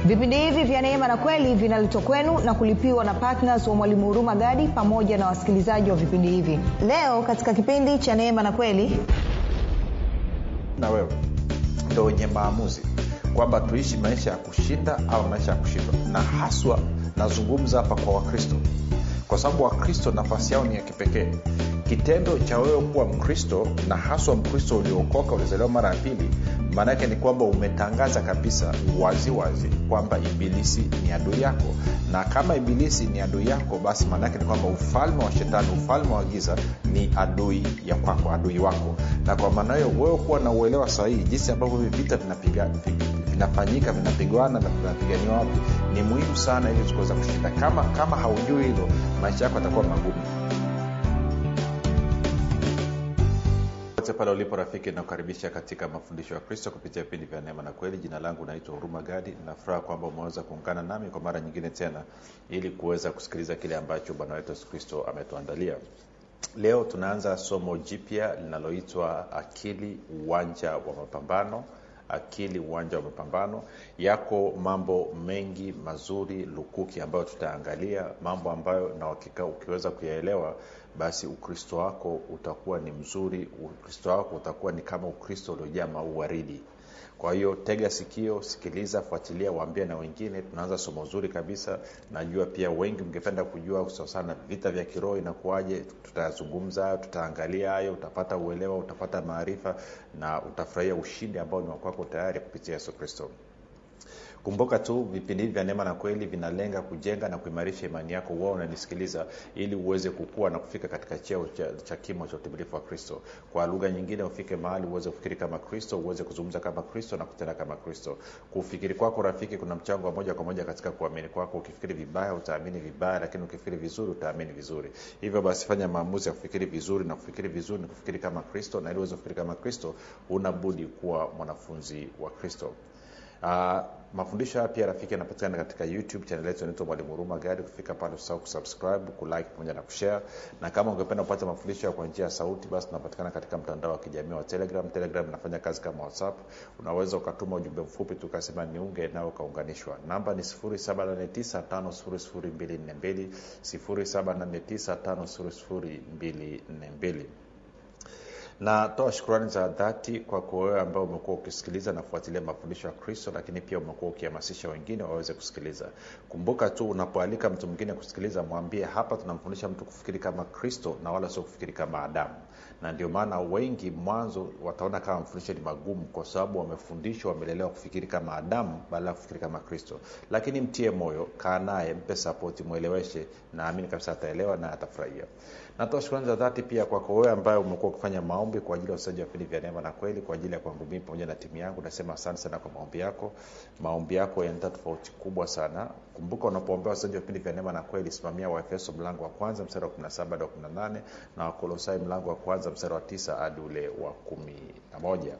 vipindi hivi vya neema na kweli vinaletwa kwenu na kulipiwa na ptns wa mwalimu huruma gadi pamoja na wasikilizaji wa vipindi hivi leo katika kipindi cha neema na kweli na wewe ndo wenye maamuzi kwamba tuishi maisha ya kushinda au maisha ya kushindwa na haswa nazungumza hapa kwa wakristo kwa sababu wakristo nafasi yao ni ya kipekee kitendo cha wewe kuwa mkristo na haswa mkristo uliokoka ulizaliwa mara ya pili maana yake ni kwamba umetangaza kabisa waziwazi wazi, kwamba ibilisi ni adui yako na kama ibilisi ni adui yako basi maana yake ni kwamba ufalme wa shetani ufalme wa giza ni adui ya kwako adui wako na kwa maana hiyo wewe kuwa na uelewa sahihi jinsi ambavyo hivi vita vinapiga vinafanyika vinapigwana na vinapiganiwa wapi ni muhimu sana ili tukuweza kushinda kama kama haujui hilo maisha yako yatakuwa magumu popote pale ulipo rafiki nakukaribisha katika mafundisho ya kristo kupitia vipindi vya neema na kweli jina langu naitwa huruma gadi nafuraha kwamba umeweza kuungana nami kwa mara nyingine tena ili kuweza kusikiliza kile ambacho bwana wetu yesu kristo ametuandalia leo tunaanza somo jipya linaloitwa akili uwanja wa mapambano akili uwanja wa mapambano yako mambo mengi mazuri lukuki ambayo tutaangalia mambo ambayo na hakika ukiweza kuyaelewa basi ukristo wako utakuwa ni mzuri ukristo wako utakuwa ni kama ukristo uliojaa mauwaridi kwa hiyo tega sikio sikiliza fuatilia waambie na wengine tunaanza somo zuri kabisa najua pia wengi mngependa kujua sana vita vya kiroho inakuwaje tutayazungumza tutaangalia hayo utapata uelewa utapata maarifa na utafurahia ushindi ambao ni wakwako tayari kupitia yesu kristo kumbuka tu vipindi hivi vya neema na kweli vinalenga kujenga na kuimarisha imani yako uwa unanisikiliza ili uweze kukua na kufika katika cheo cha, cha kimo cha utimilifu wa kristo kwa lugha nyingine ufike mahali uweze kufikiri kama kristo uweze kuzungumza kama kristo na kutenda kama kristo kufikiri kwako rafiki kuna mchango wa moja kwa moja katika kuamini kwako ukifikiri vibaya utaamini vibaya lakini ukifikiri vizuri utaamini vizuri hivyo basi fanya maamuzi ya kufikiri vizuri na kufikiri vizuri ni kufikiri kama kristo na ili uweze kufikiri kama kristo unabudi kuwa mwanafunzi wa kristo uh, mafundisho haya pia rafiki yanapatikana katika youtube chanel yetu inaitwa mwalimu huruma gadi kufika pale usahau kusubscribe kulike pamoja na kushare na kama ungependa kupata mafundisho kwa njia ya sauti basi tunapatikana katika mtandao wa kijamii wa telegram telegram inafanya kazi kama whatsapp unaweza ukatuma ujumbe mfupi tukasema niunge nao ukaunganishwa namba ni 7895242 7895242 natoa shukrani za dhati kwako wewe ambao umekuwa ukisikiliza na kufuatilia mafundisho ya kristo lakini pia umekuwa ukihamasisha wengine waweze kusikiliza kumbuka tu unapoalika mtu mwingine kusikiliza mwambie hapa tunamfundisha mtu kufikiri kama kristo na wala sio kufikiri kama adamu na ndio maana wengi mwanzo wataona kama mafundisho ni magumu kwa sababu wamefundishwa wamelelewa kufikiri kama adamu badala ya kufikiri kama kristo lakini mtie moyo kaa naye mpe sapoti mweleweshe naamini kabisa ataelewa na atafurahia natoa shukrani za dhati pia kwako wewe ambaye umekuwa ukifanya maombi kwa ajili ya usaji wa vipindi vya neema na kweli kwa ajili ya kwangu mii pamoja na timu yangu nasema asante sana kwa maombi yako maombi yako yanaleta tofauti kubwa sana kumbuka unapoombea usaji wa vipindi vya neema na kweli simamia waefeso mlango wa kwanza mstari wa 17 hadi wa 18 na wakolosai mlango wa kwanza mstari wa 9 hadi ule wa kumi na moja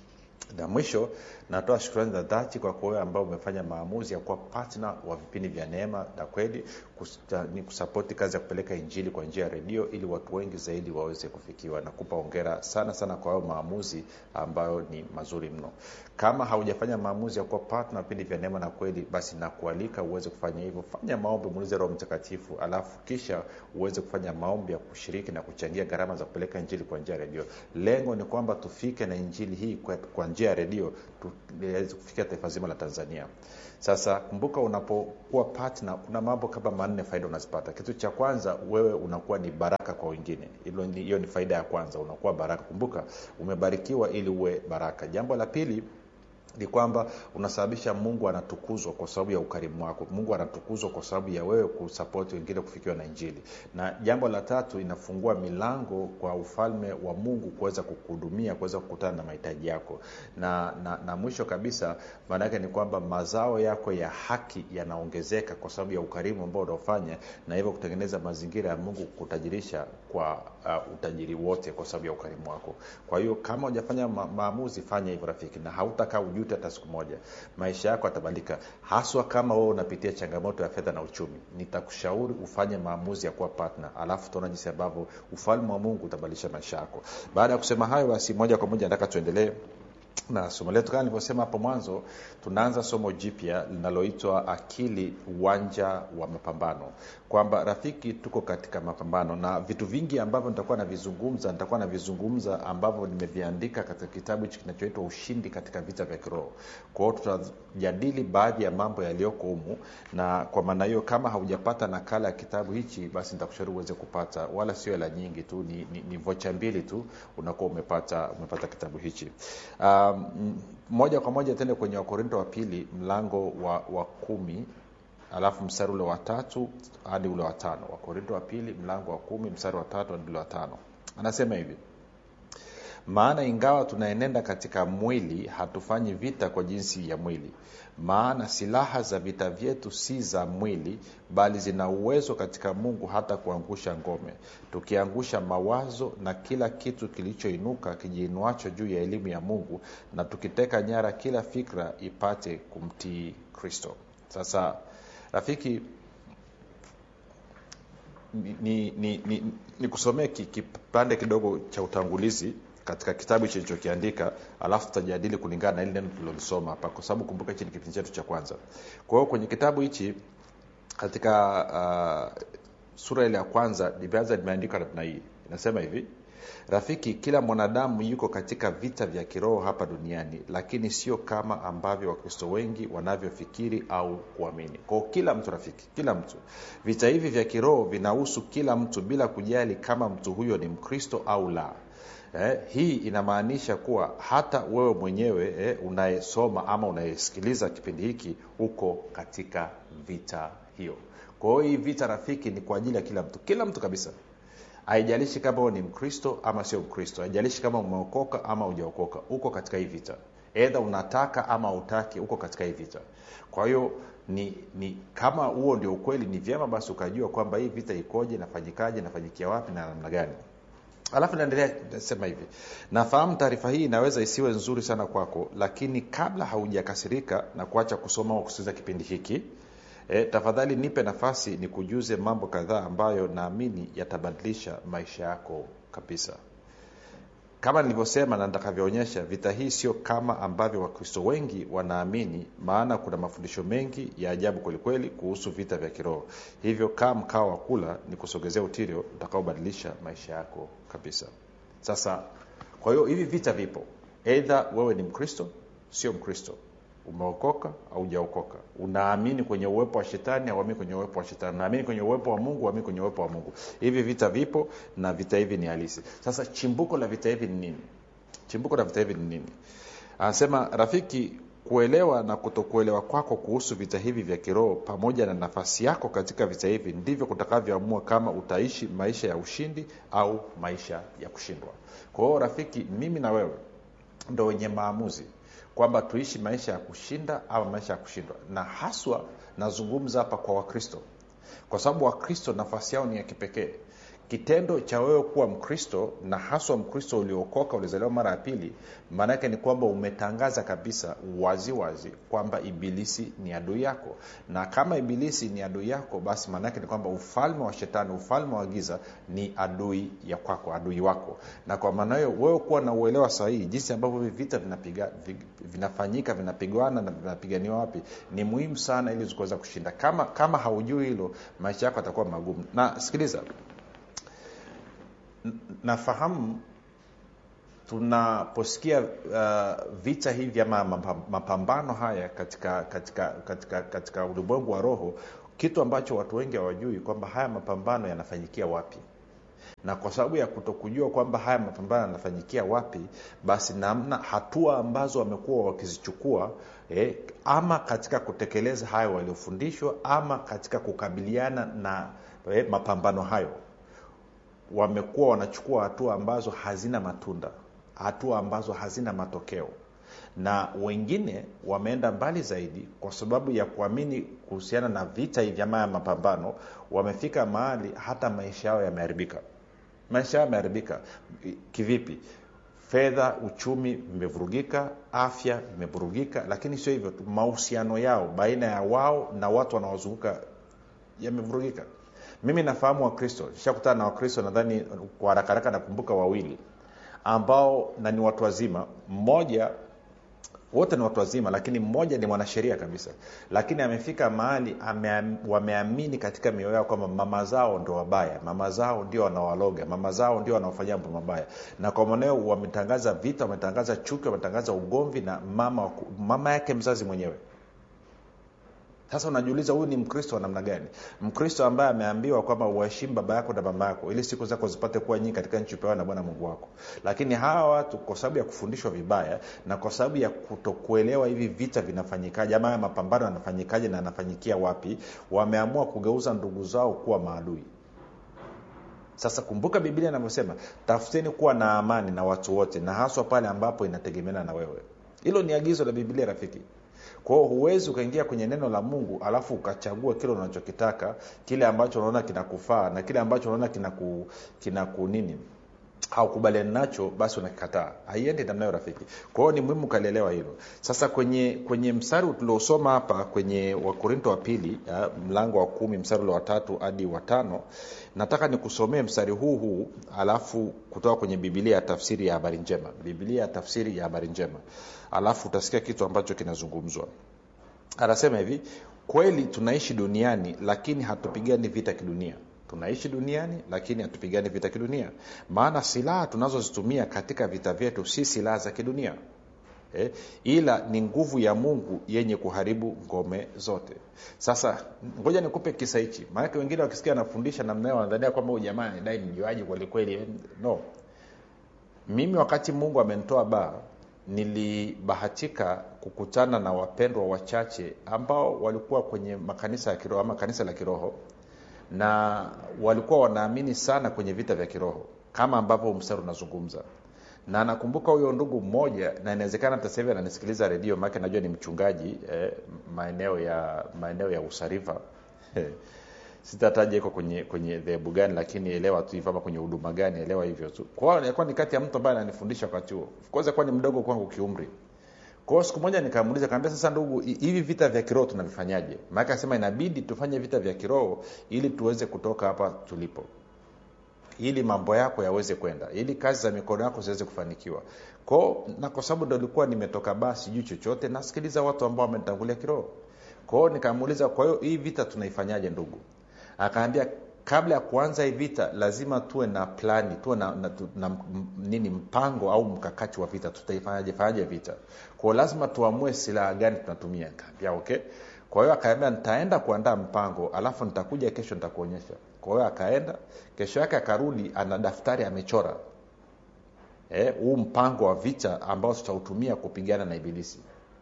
na mwisho natoa shukrani za dhati kwa wewe ambao umefanya maamuzi ya kuwa patna wa vipindi vya neema na kweli ni kusapoti kazi ya kupeleka injili kwa njia ya redio ili watu wengi zaidi waweze kufikiwa na kupa ongera sana sana kwa hayo maamuzi ambayo ni mazuri mno kama haujafanya maamuzi ya kuwa patna vipindi vya neema na kweli basi nakualika uweze kufanya hivyo fanya maombi muulize roho mtakatifu alafu kisha uweze kufanya maombi ya kushiriki na kuchangia gharama za kupeleka injili kwa njia ya redio lengo ni kwamba tufike na injili hii kwa, kwa njia ya redio tuweze kufikia taifa zima la tanzania sasa kumbuka unapokuwa partner kuna mambo kama manne faida unazipata kitu cha kwanza wewe unakuwa ni baraka kwa wengine hiyo ni faida ya kwanza unakuwa baraka kumbuka umebarikiwa ili uwe baraka jambo la pili ni kwamba unasababisha mungu anatukuzwa kwa sababu ya ukarimu wako mungu anatukuzwa kwa sababu ya wewe kusapoti wengine kufikiwa na injili na jambo la tatu inafungua milango kwa ufalme wa mungu kuweza kukuhudumia kuweza kukutana na mahitaji yako na, na, na mwisho kabisa maana yake ni kwamba mazao yako ya haki yanaongezeka kwa sababu ya ukarimu ambao unaofanya na hivyo kutengeneza mazingira ya mungu kutajirisha kwa uh, utajiri wote kwa sababu ya ukarimu wako kwa hiyo kama hujafanya ma- maamuzi fanya hivyo rafiki na hautakaa ujute hata siku moja maisha yako yatabadilika haswa kama wewe unapitia changamoto ya fedha na uchumi nitakushauri ufanye maamuzi ya kuwa partner alafu tuona jinsi ambavyo ufalme wa mungu utabadilisha maisha yako baada ya kusema hayo basi moja kwa moja nataka tuendelee na somo letu kama nilivyosema hapo mwanzo tunaanza somo jipya linaloitwa akili uwanja wa mapambano kwamba rafiki tuko katika mapambano na vitu vingi ambavyo nitakuwa navizungumza nitakuwa navizungumza ambavyo nimeviandika katika kitabu hichi kinachoitwa ushindi katika vita vya kiroho kwao tutajadili baadhi ya mambo yaliyoko humu na kwa maana hiyo kama haujapata nakala ya kitabu hichi basi nitakushauri uweze kupata wala sio hela nyingi tu ni, ni, ni vocha mbili tu unakuwa umepata umepata kitabu hichi um, moja kwa moja tende kwenye wakorinto wa pili mlango wa, wa kumi alafu mstari ule wa tatu hadi ule wa tano wakorinto wa pili mlango wa kumi mstari wa tatu hadi ule wa tano anasema hivi maana ingawa tunaenenda katika mwili hatufanyi vita kwa jinsi ya mwili maana silaha za vita vyetu si za mwili bali zina uwezo katika mungu hata kuangusha ngome tukiangusha mawazo na kila kitu kilichoinuka kijiinuacho juu ya elimu ya mungu na tukiteka nyara kila fikra ipate kumtii kristo sasa rafiki ni, ni, ni, ni, ni kusomea kipande kidogo cha utangulizi katika kitabu hichi nilichokiandika alafu tutajadili kulingana na ili neno tulilolisoma hapa kwa sababu kumbuka hichi ni kipindi chetu cha kwanza kwa hiyo kwenye kitabu hichi katika uh, sura ile ya kwanza limeanza limeandikwa namna hii inasema hivi rafiki kila mwanadamu yuko katika vita vya kiroho hapa duniani lakini sio kama ambavyo wakristo wengi wanavyofikiri au kuamini kwao kila mtu rafiki kila mtu vita hivi vya kiroho vinahusu kila mtu bila kujali kama mtu huyo ni mkristo au la eh, hii inamaanisha kuwa hata wewe mwenyewe eh, unayesoma ama unayesikiliza kipindi hiki uko katika vita hiyo kwa hiyo hii vita rafiki ni kwa ajili ya kila mtu kila mtu kabisa haijalishi kama wewe ni mkristo ama sio mkristo haijalishi kama umeokoka ama ujaokoka uko katika hii vita edha unataka ama utaki uko katika hii vita kwa hiyo ni, ni kama huo ndio ukweli ni vyema basi ukajua kwamba hii vita ikoje nafanyikaje nafanyikia wapi na namna gani alafu naendelea sema hivi nafahamu taarifa hii inaweza isiwe nzuri sana kwako lakini kabla haujakasirika na kuacha kusoma au kusikiliza kipindi hiki e, tafadhali nipe nafasi ni kujuze mambo kadhaa ambayo naamini yatabadilisha maisha yako kabisa kama nilivyosema na nitakavyoonyesha vita hii sio kama ambavyo wakristo wengi wanaamini maana kuna mafundisho mengi ya ajabu kwelikweli kuhusu vita vya kiroho hivyo kaa mkao wa kula ni kusogezea utirio utakaobadilisha maisha yako kabisa sasa kwa hiyo hivi vita vipo eidha wewe ni mkristo sio mkristo umeokoka au ujaokoka unaamini kwenye uwepo wa shetani auamini kwenye uwepo wa shetani unaamini kwenye uwepo wa mungu uamini kwenye uwepo wa mungu hivi vita vipo na vita hivi ni halisi sasa chimbuko la vita hivi ni nini chimbuko la vita hivi ni nini anasema rafiki kuelewa na kutokuelewa kwako kuhusu vita hivi vya kiroho pamoja na nafasi yako katika vita hivi ndivyo kutakavyoamua kama utaishi maisha ya ushindi au maisha ya kushindwa kwa hiyo rafiki mimi na wewe ndo wenye maamuzi kwamba tuishi maisha ya kushinda au maisha ya kushindwa na haswa nazungumza hapa kwa wakristo kwa sababu wakristo nafasi yao ni ya kipekee kitendo cha wewe kuwa mkristo na haswa mkristo uliokoka ulizaliwa mara ya pili maanaake ni kwamba umetangaza kabisa waziwazi wazi, kwamba ibilisi ni adui yako na kama ibilisi ni adui yako basi maanaake ni kwamba ufalme wa shetani ufalme wa giza ni adui ya kwako adui wako na kwa maana hiyo wewe kuwa na uelewa sahihi jinsi ambavyo hivi vita vinapiga, vinafanyika vinapigwana na vinapiganiwa wapi ni muhimu sana ili kuweza kushinda kama kama haujui hilo maisha yako atakuwa magumu na sikiliza nafahamu tunaposikia uh, vita hivi ama mapambano haya katika katika katika katika ulimwengu wa roho kitu ambacho watu wengi hawajui kwamba haya mapambano yanafanyikia wapi na kwa sababu ya kutokujua kwamba haya mapambano yanafanyikia wapi basi namna hatua ambazo wamekuwa wakizichukua eh, ama katika kutekeleza hayo waliofundishwa ama katika kukabiliana na eh, mapambano hayo wamekuwa wanachukua hatua ambazo hazina matunda hatua ambazo hazina matokeo na wengine wameenda mbali zaidi kwa sababu ya kuamini kuhusiana na vita hivi ama ya mapambano wamefika mahali hata maisha yao yameharibika maisha yao yameharibika kivipi fedha uchumi vimevurugika afya imevurugika lakini sio hivyo tu mahusiano yao baina ya wao na watu wanaozunguka yamevurugika mimi nafahamu wakristo shakutana na wakristo nadhani kwa haraka haraka nakumbuka wawili ambao na ni watu wazima mmoja wote ni watu wazima lakini mmoja ni mwanasheria kabisa lakini amefika mahali ame, wameamini katika mioyo yao kwamba mama zao ndo wabaya mama zao ndio wanawaloga mama zao ndio wanaofanyia mambo mabaya na kwa maneo wametangaza vita wametangaza chuki wametangaza ugomvi na mama, mama yake mzazi mwenyewe sasa unajiuliza huyu ni mkristo wa namna gani mkristo ambaye ameambiwa kwamba uheshimu baba yako na mama yako ili siku zako zipate kuwa nyingi katika nchi upewa na bwana mungu wako lakini hawa watu kwa sababu ya kufundishwa vibaya na kwa sababu ya kutokuelewa hivi vita vinafanyikaje ama haya mapambano yanafanyikaje na yanafanyikia wapi wameamua kugeuza ndugu zao kuwa maadui sasa kumbuka biblia inavyosema tafuteni kuwa na amani na watu wote na haswa pale ambapo inategemeana na wewe hilo ni agizo la biblia rafiki kwao huwezi ukaingia kwenye neno la mungu alafu ukachagua kile unachokitaka kile ambacho unaona kinakufaa na kile ambacho unaona kinaku, kinaku nini haukubaliani nacho basi unakikataa haiendi namnayo rafiki kwa hiyo ni muhimu ukalielewa hilo sasa kwenye kwenye mstari tuliosoma hapa kwenye wakorinto wa pili ya, mlango wa kumi mstari ule wa tatu hadi watano nataka nikusomee mstari huu huu alafu kutoka kwenye bibilia ya tafsiri ya habari njema bibilia ya tafsiri ya habari njema alafu utasikia kitu ambacho kinazungumzwa anasema hivi kweli tunaishi duniani lakini hatupigani vita kidunia tunaishi duniani lakini hatupigani vita kidunia maana silaha tunazozitumia katika vita vyetu si silaha za kidunia eh, ila ni nguvu ya mungu yenye kuharibu ngome zote sasa ngoja nikupe kisa hichi maanake wengine wakisikia anafundisha namnayo wanadhania kwamba huyu jamaa anadai mjuaji kwelikweli no mimi wakati mungu amenitoa baa nilibahatika kukutana na wapendwa wachache ambao walikuwa kwenye makanisa ya kiroho ama kanisa la kiroho na walikuwa wanaamini sana kwenye vita vya kiroho kama ambavyo mstari unazungumza na nakumbuka huyo ndugu mmoja na inawezekana hata sahivi ananisikiliza redio maake najua ni mchungaji eh, maeneo ya maeneo ya usariva sitataja iko kwenye kwenye dhehebu gani lakini elewa tu hivyo ama kwenye huduma gani elewa hivyo tu kwa hiyo alikuwa ni kati ya mtu ambaye ananifundisha wakati huo kwanza kuwa ni mdogo kwangu kiumri kwa hiyo siku moja nikamuuliza kaambia sasa ndugu hivi vita vya kiroho tunavifanyaje maake asema inabidi tufanye vita vya kiroho ili tuweze kutoka hapa tulipo ili mambo yako yaweze kwenda ili kazi za mikono yako ziweze kufanikiwa kwao na kwa sababu ndo ilikuwa nimetoka baa sijui chochote nasikiliza watu ambao wamenitangulia kiroho kwao nikamuuliza kwa hiyo hii vita tunaifanyaje ndugu akaambia kabla ya kuanza hii vita lazima tuwe na plani tuwe na, na, na, na nini mpango au mkakati wa vita tutaifanyaje fanyaje vita kwao lazima tuamue silaha gani tunatumia kaambia okay kwa hiyo akaambia nitaenda kuandaa mpango alafu nitakuja kesho nitakuonyesha kwa hiyo akaenda kesho yake akarudi ana daftari amechora huu e, mpango wa vita ambao tutautumia kupigana na ibilisi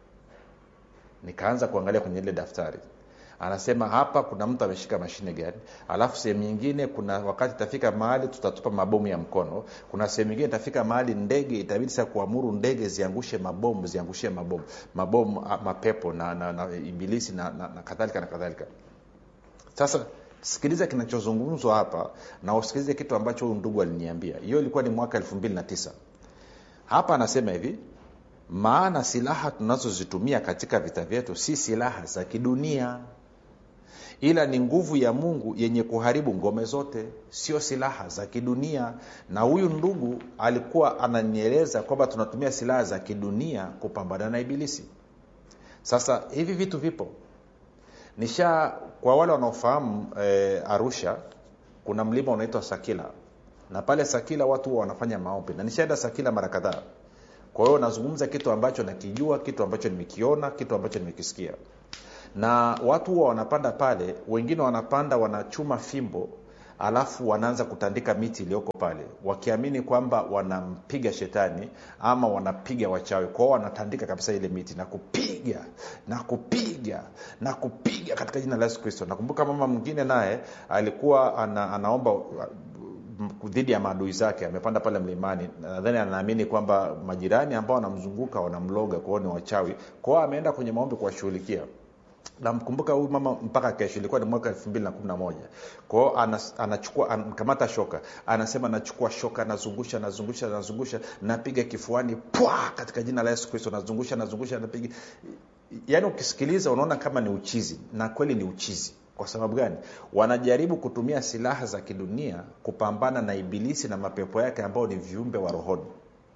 nikaanza kuangalia kwenye ile daftari anasema hapa kuna mtu ameshika mashine gani alafu sehemu nyingine kuna wakati itafika mahali tutatupa mabomu ya mkono kuna sehemu nyingine itafika mahali ndege itabidi sasa kuamuru ndege ziangushe mabomu ziangushie mabomu mabomu mapepo na, na, na ibilisi na, na, na kadhalika na kadhalika sasa sikiliza kinachozungumzwa hapa na usikilize kitu ambacho huyu ndugu aliniambia hiyo ilikuwa ni mwaka elfu mbili na tisa hapa anasema hivi maana silaha tunazozitumia katika vita vyetu si silaha za kidunia ila ni nguvu ya mungu yenye kuharibu ngome zote sio silaha za kidunia na huyu ndugu alikuwa ananieleza kwamba tunatumia silaha za kidunia kupambana na ibilisi sasa hivi vitu vipo nisha kwa wale wanaofahamu e, arusha kuna mlima unaitwa sakila na pale sakila watu huwa wanafanya maombi na nishaenda sakila mara kadhaa kwa hiyo nazungumza kitu ambacho nakijua kitu ambacho nimekiona kitu ambacho nimekisikia na watu huwa wanapanda pale wengine wanapanda wanachuma fimbo alafu wanaanza kutandika miti iliyoko pale wakiamini kwamba wanampiga shetani ama wanapiga wachawi kwao wanatandika kabisa ile miti na kupiga na kupiga na kupiga katika jina la yesu kristo nakumbuka mama mwingine naye alikuwa ana, anaomba dhidi ya maadui zake amepanda pale mlimani nadhani anaamini kwamba majirani ambao wanamzunguka wanamloga kwao ni wachawi kwao ameenda kwenye maombi kuwashughulikia namkumbuka huyu mama mpaka kesho ilikuwa ni mwaka elfu mbili na kumi na moja kwao anachukua anakamata shoka anasema nachukua shoka nazungusha nazungusha nazungusha napiga kifuani pwa katika jina la yesu kristo nazungusha nazungusha napiga yaani ukisikiliza unaona kama ni uchizi na kweli ni uchizi kwa sababu gani wanajaribu kutumia silaha za kidunia kupambana na ibilisi na mapepo yake ambao ni viumbe wa rohoni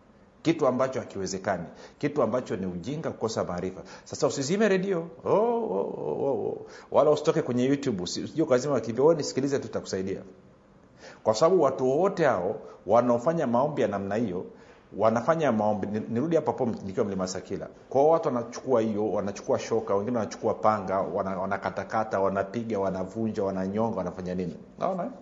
kitu ambacho hakiwezekani kitu ambacho ni ujinga kukosa maarifa sasa usizime redio oh, oh, oh, oh. wala usitoke kwenye youtube usije ukazima kivyo nisikilize tutakusaidia kwa sababu watu wote hao wanaofanya maombi ya namna hiyo wanafanya maombi ni- nirudi hapo hapo nikiwa mlima sakila kwao watu wanachukua hiyo wanachukua shoka wengine wanachukua panga wana- wanakatakata wanapiga wanavunja wananyonga wanafanya nini naona eh?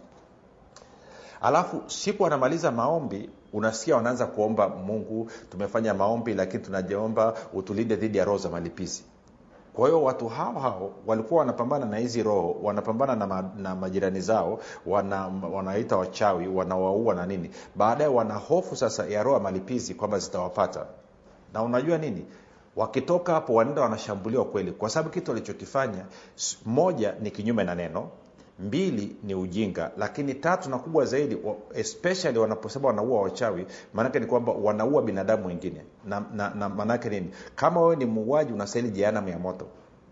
alafu siku wanamaliza maombi unasikia wanaanza kuomba mungu tumefanya maombi lakini tunajiomba utulinde dhidi ya roho za malipizi kwa hiyo watu hao hao walikuwa wanapambana na hizi roho wanapambana na, ma, na majirani zao wana, wanaita wachawi wanawaua na nini baadaye wana hofu sasa ya roho ya malipizi kwamba zitawapata na unajua nini wakitoka hapo wanaenda wanashambuliwa kweli kwa sababu kitu walichokifanya s- moja ni kinyume na neno mbili ni ujinga lakini tatu na kubwa zaidi wa- especially wanaposema wanaua wachawi maanake ni kwamba wanaua binadamu wengine na, na, na maanake nini kama wewe ni muuaji unastahili jehanamu ya moto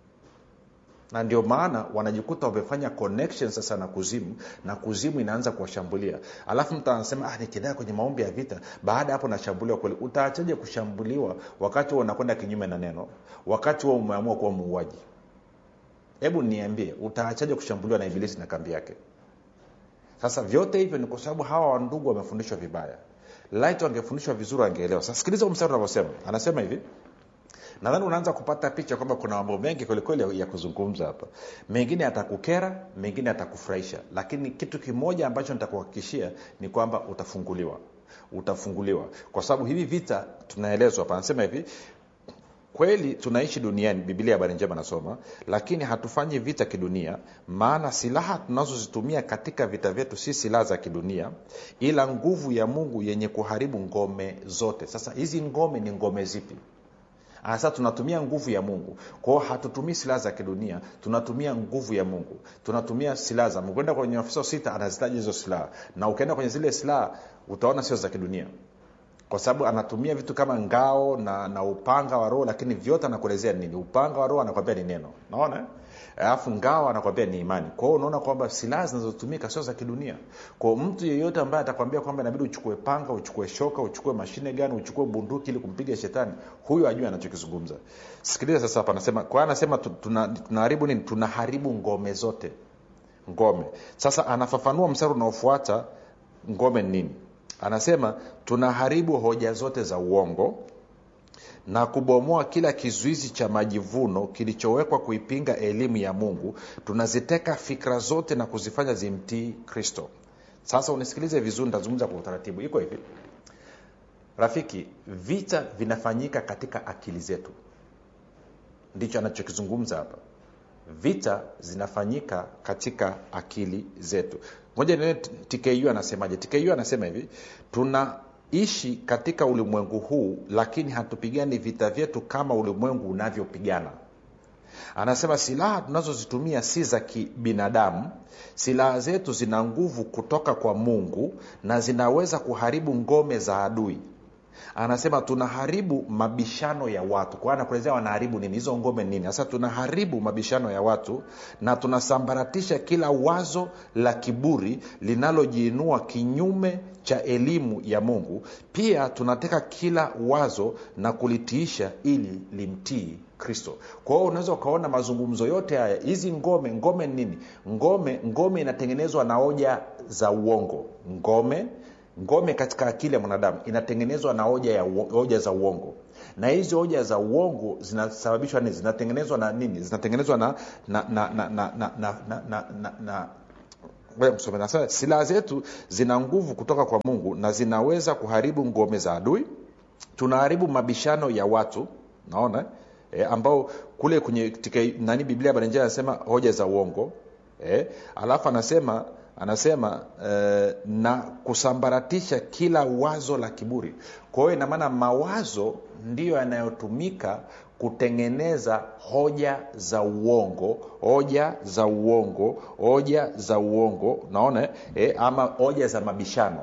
na ndio maana wanajikuta wamefanya connection sasa na kuzimu na kuzimu inaanza kuwashambulia alafu mtu anasema ah, nikidaa kwenye maombi ya vita baada ya hapo nashambuliwa kweli utaachaje kushambuliwa wakati huo unakwenda kinyume na neno wakati huo umeamua kuwa muuaji hebu niambie utaachaje kushambuliwa na ibilisi na kambi yake sasa vyote hivyo ni kwa sababu hawa wandugu wamefundishwa vibaya light wangefundishwa vizuri wangeelewa sasa sikiliza huu mstari unavyosema anasema hivi nadhani unaanza kupata picha kwamba kuna mambo mengi kwelikweli ya kuzungumza hapa mengine atakukera mengine atakufurahisha lakini kitu kimoja ambacho nitakuhakikishia ni kwamba utafunguliwa utafunguliwa kwa sababu hivi vita tunaelezwa hapa anasema hivi kweli tunaishi duniani bibilia habari njema nasoma lakini hatufanyi vita kidunia maana silaha tunazozitumia katika vita vyetu si silaha za kidunia ila nguvu ya mungu yenye kuharibu ngome zote sasa hizi ngome ni ngome zipi sasa tunatumia nguvu ya mungu kwao hatutumii silaha za kidunia tunatumia nguvu ya mungu tunatumia silaha za mungu enda kwenye ofisa sita anazitaja hizo silaha na ukienda kwenye zile silaha utaona sio za kidunia kwa sababu anatumia vitu kama ngao na, na upanga wa roho lakini vyote anakuelezea nini upanga wa roho anakwambia ni neno naona eh? alafu ngao anakwambia ni imani kwa hiyo unaona kwamba silaha zinazotumika sio za kidunia kwa mtu yeyote ambaye atakwambia kwamba inabidi uchukue panga uchukue shoka uchukue mashine gani uchukue bunduki ili kumpiga shetani huyo ajue anachokizungumza sikiliza sasa hapa anasema kwa hiyo anasema tu- tuna- tunaharibu nini tunaharibu ngome zote ngome sasa anafafanua mstari unaofuata ngome ni nini anasema tunaharibu hoja zote za uongo na kubomoa kila kizuizi cha majivuno kilichowekwa kuipinga elimu ya mungu tunaziteka fikra zote na kuzifanya zimtii kristo sasa unisikilize vizuri nitazungumza kwa utaratibu iko hivi rafiki vita vinafanyika katika akili zetu ndicho anachokizungumza hapa vita zinafanyika katika akili zetu moja nene tku anasemaje tku anasema hivi tunaishi katika ulimwengu huu lakini hatupigani vita vyetu kama ulimwengu unavyopigana anasema silaha tunazozitumia si za kibinadamu silaha zetu zina nguvu kutoka kwa mungu na zinaweza kuharibu ngome za adui anasema tunaharibu mabishano ya watu kwa hiyo anakuelezea wanaharibu nini hizo ngome nini sasa tunaharibu mabishano ya watu na tunasambaratisha kila wazo la kiburi linalojiinua kinyume cha elimu ya mungu pia tunateka kila wazo na kulitiisha ili limtii kristo kwa hiyo unaweza ukaona mazungumzo yote haya hizi ngome ngome ni nini ngome ngome inatengenezwa na hoja za uongo ngome ngome katika akili ya mwanadamu inatengenezwa na hoja, ya, uo- hoja za uongo na hizi hoja za uongo zinasababishwa nini zinatengenezwa na nini zinatengenezwa na na na na na na na na na na na Ngoja nisome. Nasema, silaha zetu zina nguvu kutoka kwa mungu na zinaweza kuharibu ngome za adui tunaharibu mabishano ya watu naona e, ambao kule kwenye tika, nani biblia barenjea anasema hoja za uongo e, alafu anasema anasema eh, na kusambaratisha kila wazo la kiburi kwa hiyo inamaana mawazo ndiyo yanayotumika kutengeneza hoja za uongo hoja za uongo hoja za uongo naona eh, ama hoja za mabishano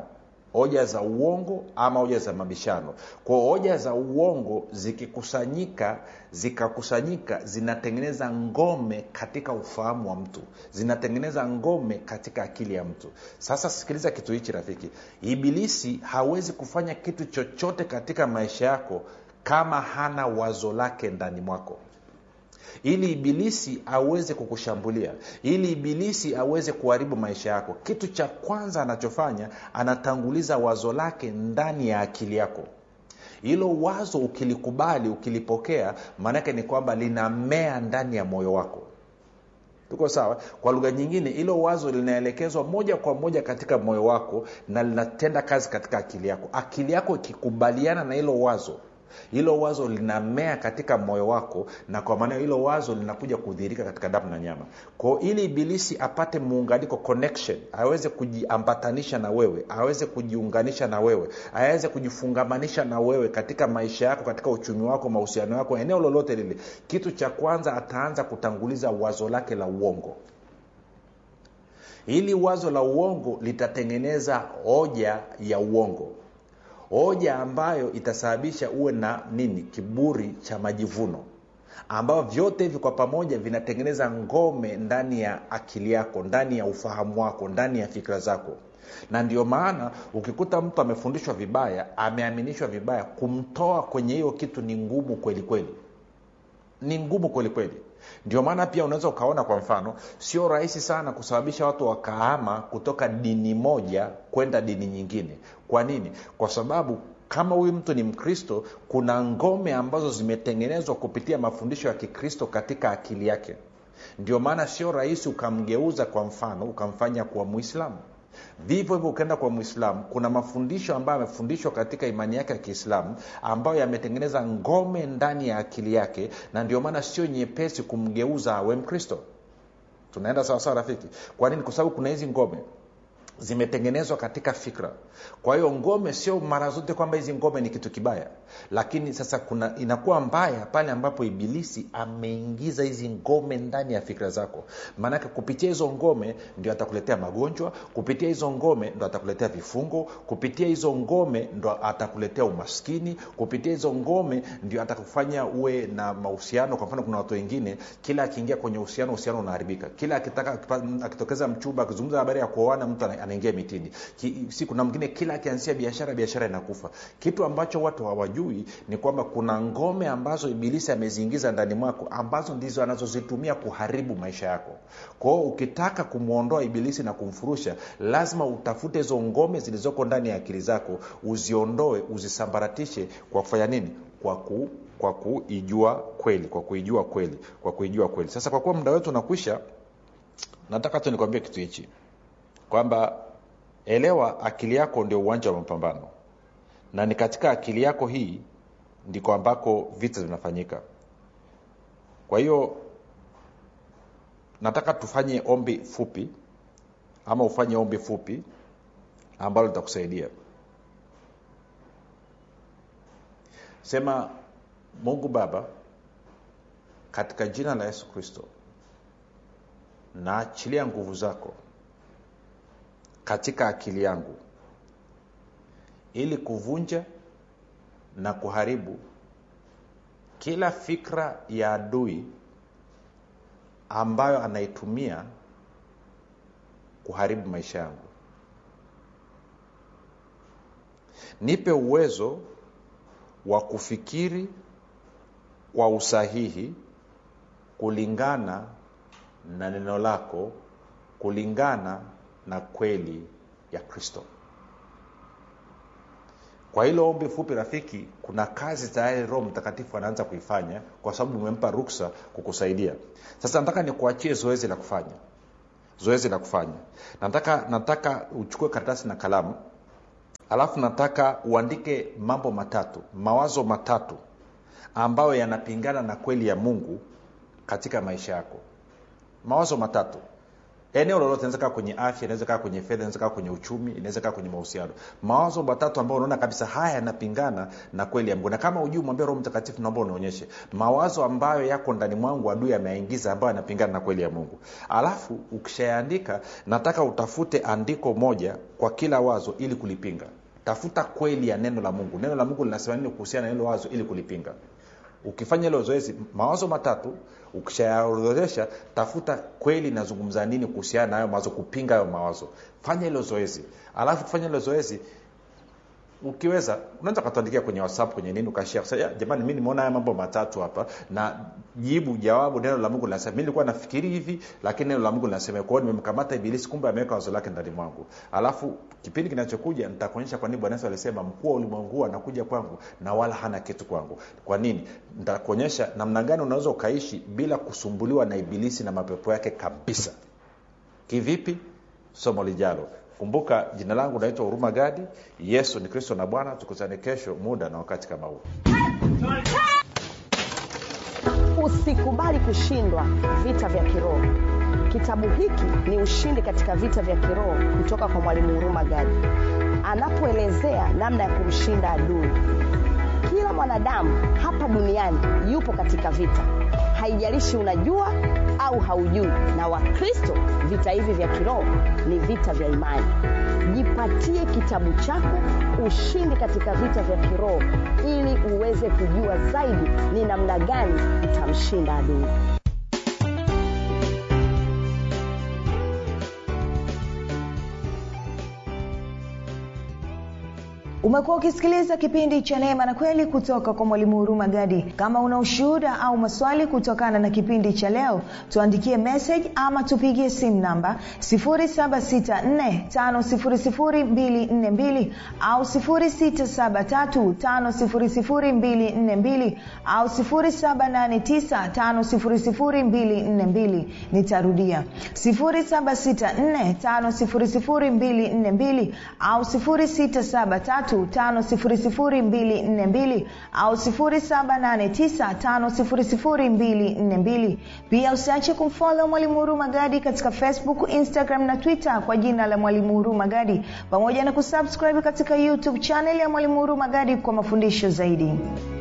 hoja za uongo ama hoja za mabishano kwao hoja za uongo zikikusanyika zikakusanyika zinatengeneza ngome katika ufahamu wa mtu zinatengeneza ngome katika akili ya mtu sasa sikiliza kitu hichi rafiki ibilisi hawezi kufanya kitu chochote katika maisha yako kama hana wazo lake ndani mwako ili ibilisi aweze kukushambulia ili ibilisi aweze kuharibu maisha yako kitu cha kwanza anachofanya anatanguliza wazo lake ndani ya akili yako hilo wazo ukilikubali ukilipokea maanake ni kwamba linamea ndani ya moyo wako tuko sawa kwa lugha nyingine hilo wazo linaelekezwa moja kwa moja katika moyo wako na linatenda kazi katika akili yako akili yako ikikubaliana na hilo wazo hilo wazo linamea katika moyo wako na kwa maana hilo wazo linakuja kudhihirika katika damu na nyama kwao ili ibilisi apate muunganiko connection aweze kujiambatanisha na wewe aweze kujiunganisha na wewe aweze kujifungamanisha na wewe katika maisha yako katika uchumi wako mahusiano yako eneo lolote lile kitu cha kwanza ataanza kutanguliza wazo lake la uongo hili wazo la uongo litatengeneza hoja ya uongo hoja ambayo itasababisha uwe na nini kiburi cha majivuno ambavyo vyote hivi kwa pamoja vinatengeneza ngome ndani ya akili yako ndani ya ufahamu wako ndani ya fikra zako na ndio maana ukikuta mtu amefundishwa vibaya ameaminishwa vibaya kumtoa kwenye hiyo kitu ni ngumu kweli kweli ni ngumu kweli kweli ndio maana pia unaweza ukaona kwa mfano sio rahisi sana kusababisha watu wakahama kutoka dini moja kwenda dini nyingine kwa nini kwa sababu kama huyu mtu ni mkristo kuna ngome ambazo zimetengenezwa kupitia mafundisho ya kikristo katika akili yake ndio maana sio rahisi ukamgeuza kwa mfano ukamfanya kuwa mwislamu vivyo hivyo ukienda kwa mwislamu kuna mafundisho ambayo amefundishwa katika imani yake ya kiislamu ambayo yametengeneza ngome ndani ya akili yake na ndio maana sio nyepesi kumgeuza awe mkristo tunaenda sawasawa rafiki kwa nini kwa sababu kuna hizi ngome zimetengenezwa katika fikra kwa hiyo ngome sio mara zote kwamba hizi ngome ni kitu kibaya lakini sasa kuna inakuwa mbaya pale ambapo ibilisi ameingiza hizi ngome ndani ya fikra zako maanake kupitia hizo ngome ndio atakuletea magonjwa kupitia hizo ngome ndo atakuletea vifungo kupitia hizo ngome ndo atakuletea umaskini kupitia hizo ngome ndio atakufanya uwe na mahusiano kwa mfano kuna watu wengine kila akiingia kwenye uhusiano uhusiano unaharibika kila akitaka akitokeza mchumba akizungumza habari ya kuoana mtu anaingia mitini Ki, si kuna mwingine kila akianzia biashara biashara inakufa kitu ambacho watu hawajui ni kwamba kuna ngome ambazo ibilisi ameziingiza ndani mwako ambazo ndizo anazozitumia kuharibu maisha yako kwao ukitaka kumwondoa ibilisi na kumfurusha lazima utafute hizo ngome zilizoko ndani ya akili zako uziondoe uzisambaratishe kwa kufanya nini kwa ku kwa kuijua kweli kwa kuijua kweli kwa kuijua kweli sasa kwa kuwa muda wetu unakwisha nataka tu nikwambie kitu hichi kwamba elewa akili yako ndio uwanja wa mapambano na ni katika akili yako hii ndiko ambako vita vinafanyika kwa hiyo nataka tufanye ombi fupi ama ufanye ombi fupi ambalo litakusaidia sema mungu baba katika jina la yesu kristo naachilia nguvu zako katika akili yangu ili kuvunja na kuharibu kila fikra ya adui ambayo anaitumia kuharibu maisha yangu nipe uwezo wa kufikiri kwa usahihi kulingana na neno lako kulingana na kweli ya kristo kwa hilo ombi fupi rafiki kuna kazi tayari roho mtakatifu anaanza kuifanya kwa sababu umempa ruksa kukusaidia sasa nataka nikuachie zoezi la kufanya zoezi la kufanya nataka nataka uchukue karatasi na kalamu alafu nataka uandike mambo matatu mawazo matatu ambayo yanapingana na kweli ya mungu katika maisha yako mawazo matatu eneo lolote inaweza kaa kwenye afya inaweza kaa kwenye fedha inaweza kaa kwenye uchumi inaweza kaa kwenye mahusiano mawazo matatu ambayo unaona kabisa haya yanapingana na kweli ya mungu na kama ujui mwambia roho mtakatifu naomba unaonyeshe mawazo ambayo yako ndani mwangu adui ameaingiza ambayo yanapingana na kweli ya mungu alafu ukishayaandika nataka utafute andiko moja kwa kila wazo ili kulipinga tafuta kweli ya neno la mungu neno la mungu linasema nini kuhusiana na hilo wazo ili kulipinga ukifanya hilo zoezi mawazo matatu ukishayaorodhesha tafuta kweli inazungumza nini kuhusiana na hayo mawazo kupinga hayo mawazo fanya hilo zoezi alafu kufanya hilo zoezi ukiweza unaweza ukatuandikia kwenye whatsapp kwenye nini ukashia kusema jamani mi nimeona haya mambo matatu hapa na jibu jawabu neno la mungu linasema mi nilikuwa nafikiri hivi lakini neno la mungu linasema kwa hiyo nimemkamata ibilisi kumbe ameweka wazo lake ndani mwangu alafu kipindi kinachokuja nitakuonyesha kwa nini bwana yesu alisema mkuu wa ulimwengu anakuja kwangu na wala hana kitu kwangu kwa nini nitakuonyesha namna gani unaweza ukaishi bila kusumbuliwa na ibilisi na mapepo yake kabisa kivipi somo lijalo kumbuka jina langu naitwa huruma gadi yesu ni kristo na bwana tukutane kesho muda na wakati kama huu usikubali kushindwa vita vya kiroho kitabu hiki ni ushindi katika vita vya kiroho kutoka kwa mwalimu huruma gadi anapoelezea namna ya kumshinda adui kila mwanadamu hapa duniani yupo katika vita haijalishi unajua au haujui na wakristo vita hivi vya kiroho ni vita vya imani jipatie kitabu chako ushindi katika vita vya kiroho ili uweze kujua zaidi ni namna gani utamshinda adui umekuwa ukisikiliza kipindi cha neema na kweli kutoka kwa mwalimu huruma gadi kama una ushuhuda au maswali kutokana na kipindi cha leo tuandikie message ama tupigie simu namba 7645242 au 6735242 au 7895242 nitarudia 7645242 au 673 5242 au 7895242 pia usiache kumfolo mwalimu huruma gadi katika facebook instagram na twitter kwa jina la mwalimu huruma gadi pamoja na kusubscribe katika youtube chanel ya mwalimu huruma gadi kwa mafundisho zaidi